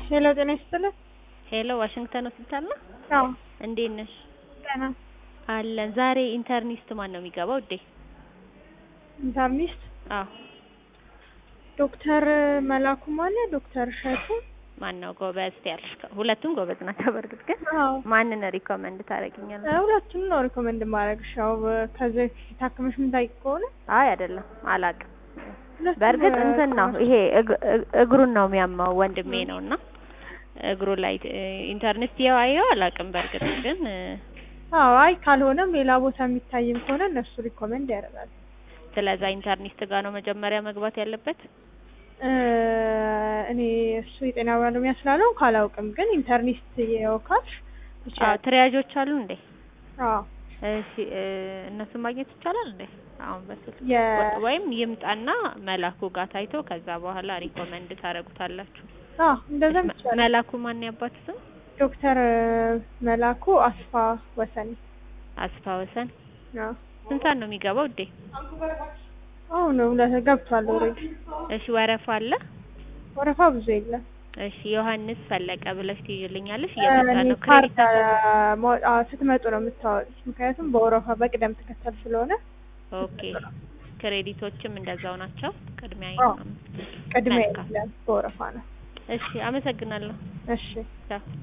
ሄሎ ጤና ይስጥልኝ። ሄሎ ዋሽንግተን ሆስፒታል ነው? አዎ እንዴት ነሽ? ደህና አለን። ዛሬ ኢንተርኒስት ማን ነው የሚገባው ውዴ? ኢንተርኒስት አዎ ዶክተር መላኩም አለ ዶክተር እሸቱ ማን ነው ጎበዝ ያልሽ? ሁለቱም ጎበዝ ናቸው። በእርግጥ ግን አዎ ማንን ሪኮመንድ ታደርጊኛለሽ? እ ሁለቱም ነው ሪኮመንድ ማድረግሽ። ያው ከዚህ በፊት ታክመሽ የምታውቂ ከሆነ አይ አይደለም አላቅም። ሁለቱም በእርግጥ እ እንትን ነው ታክመሽ- ይሄ እግ- እግ- እግሩን ነው የሚያማው ወንድሜ ነው እና እግሩ ላይ እ ኢንተርኒስት ያው አየው አላቅም። በእርግጥ ግን እ አዎ አይ ካልሆነም ሌላ ቦታ የሚታይም ከሆነ እነሱ ሪኮመንድ ያደርጋሉ። ስለዛ ኢንተርኒስት ጋር ነው መጀመሪያ መግባት ያለበት። እ እኔ እሱ የጤና ባለሙያ ስላለው ካላውቅም ግን ኢንተርኒስት የወካልሽ አዎ ይችላል። ትሪያጆች አሉ እንዴ? አዎ እሺ እ እነሱን ማግኘት ይቻላል እንዴ? አሁን በስልክ የ ወ- ወይም ይምጣና መላኩ ጋር ታይቶ ከዛ በኋላ ሪኮመንድ ታደርጉታላችሁ። አዎ እንደዛም መ- ይቻላል። መላኩ ማን ያባት ስም? ዶክተር መላኩ አስፋ ወሰኔ አስፋ ወሰን። አዎ ስንት ሰዓት ነው የሚገባው ውዴ? አሁን ሁለት ገብቷል ኦልሬዲ። እሺ ወረፋ አለ? ወረፋ ብዙ የለም። እሺ ዮሐንስ ፈለቀ ብለሽ ትይልኛለሽ። እኔ እየመጣ ነው ካርድ ክሬዲት ማ- አዎ፣ ስትመጡ ነው የምታወጡት። ምክንያቱም በወረፋ በቅደም ተከተል ስለሆነ ኦኬ። ክሬዲቶችም እንደዛው ናቸው። ቅድሚያ አዎ። ቅድሚያ መልካም። የለም፣ በወረፋ ነው። እሺ አመሰግናለሁ። እሺ ቻው